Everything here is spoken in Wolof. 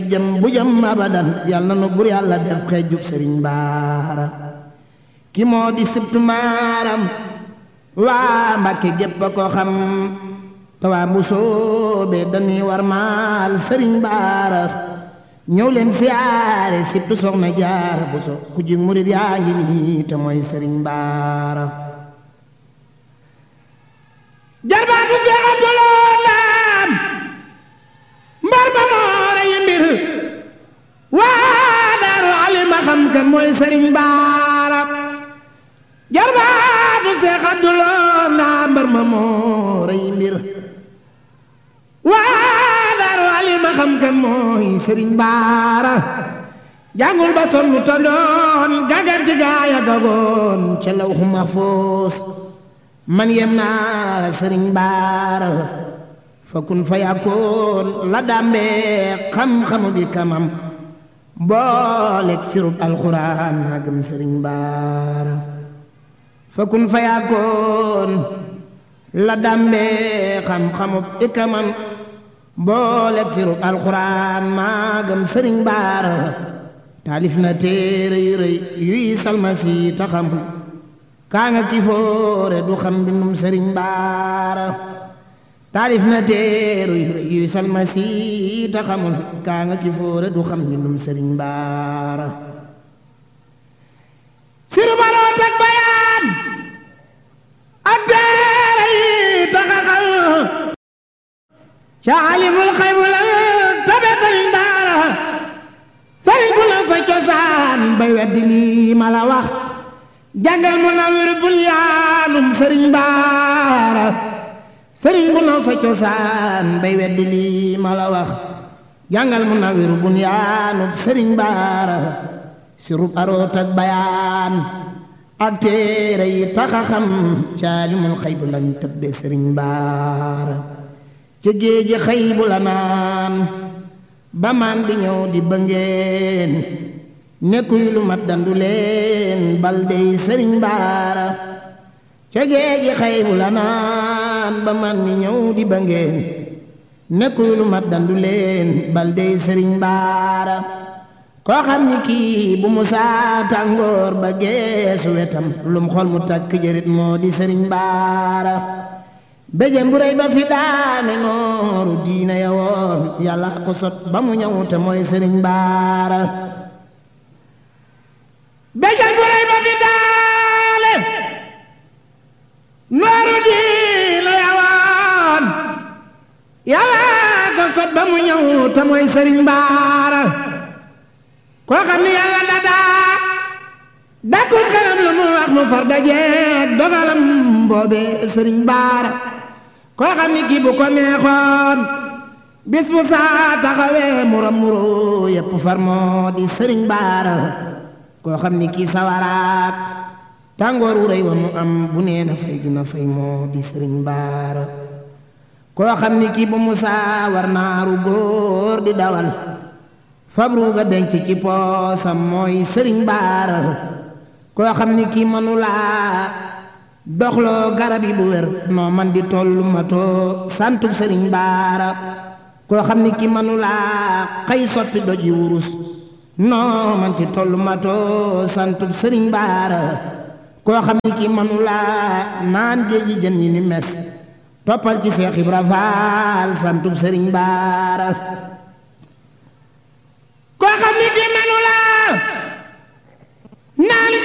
jëm bu jëm abadan yal na nu bur yàlla def xeejub sëriñ baara ki moo di sibtu maaram waa mbàkke gépp a ko xam te waa bu soobee dañuy war maal sëriñ baara ñëw leen siyaare sibtu soxna jaara bu so ku jig murit yaa ngi nii te mooy sëriñ baara jarbaatu Seex Abdulaa Ndaam mbar ma moora yi mbir waa daaru alima xam kan mooy sëriñ baara jarbaatu Seex Abdulaa Ndaam mbar ma moora yi mbir waa daaru alima xam kan mooy sëriñ baara jàngul ba sonn ta doon gaganti gaaya gagoon ca lawhu mahfuus man yem naa sëriñ baara fa kun fa yakkoon la dàmbee xam-xamu bi kamam booleeg firub alxuraan maa gëm sëriñ baara fa kun fa yakkoon la dàmbee xam-xamu bi kamam booleeg firub alxuraan maa gëm sëriñ baara taalif na téere yu rëy yuy salmasi taxamul kaa nga kifoore du xam bindum sëriñ baara taalif na téere yu rëy yuy salmasi taxamul kaa nga kifoore du xam bindum sëriñ baara siru baroot ak bayaan ak téere yi taxaxal ca alimul xaybu la tabe sëriñ baara sëriñ bu la sa cosaan bay weddi lii ma la wax jàngal mu na wér bul yaanum sëriñ baara sëriñ bu na sa cosaan bay weddi lii ma la wax jàngal mu na wér bul yaanum sëriñ baara si rub aroot ak bayaan ak téere yi taxa xam caalimul xëy bu lañ tëbbe sëriñ baara ca géeji xëy bu la naan ba maan di ñëw di bëngeen nekkuy lu mat dandu leen bal dey sëriñ baara ca géeji xëy bu la naan ba maan di ñëw di bëngeen nekkuy lu mat dandu leen bal dey sëriñ baara koo xam ni kii bu musaa tàngoor ba geesu wetam lum xol mu takk jërit moo di sëriñ baara béjén bu rëy ba fi daane nooru diina ya woon yàlla ko sot ba mu ñëw te mooy sëriñ baara béjén bu rëy ba fi daane nooru diina ya woon yàlla ko sot ba mu ñëw te mooy sëriñ baara koo xam ni yàlla da daa dakkul xelam lu mu wax mu far dajeeg dogalam boobe sëriñ baara koo xam ni kii bu ko neexoon bis bu saa taxawee muram muro yépp far moo di sëriñ baara koo xam ni kii sawaraak tàngoor wu rëy wa mu am bu nee na fay dina fay moo di sëriñ baara koo xam ni kii bu mu saa war naaru góor di dawal fabru ga denc ci poosam mooy sëriñ baara koo xam ni kii manulaa doxloo garab yi bu wér noo man di tollu matoo santub sëriñ baara koo xam ni ki manulaa xëy soppi doj yi wurus noo man di tollu matoo santub sëriñ baara koo xam ni ki manulaa naan géeji jën yi ni mes toppal ci Seex Ibra Faal santub sëriñ baara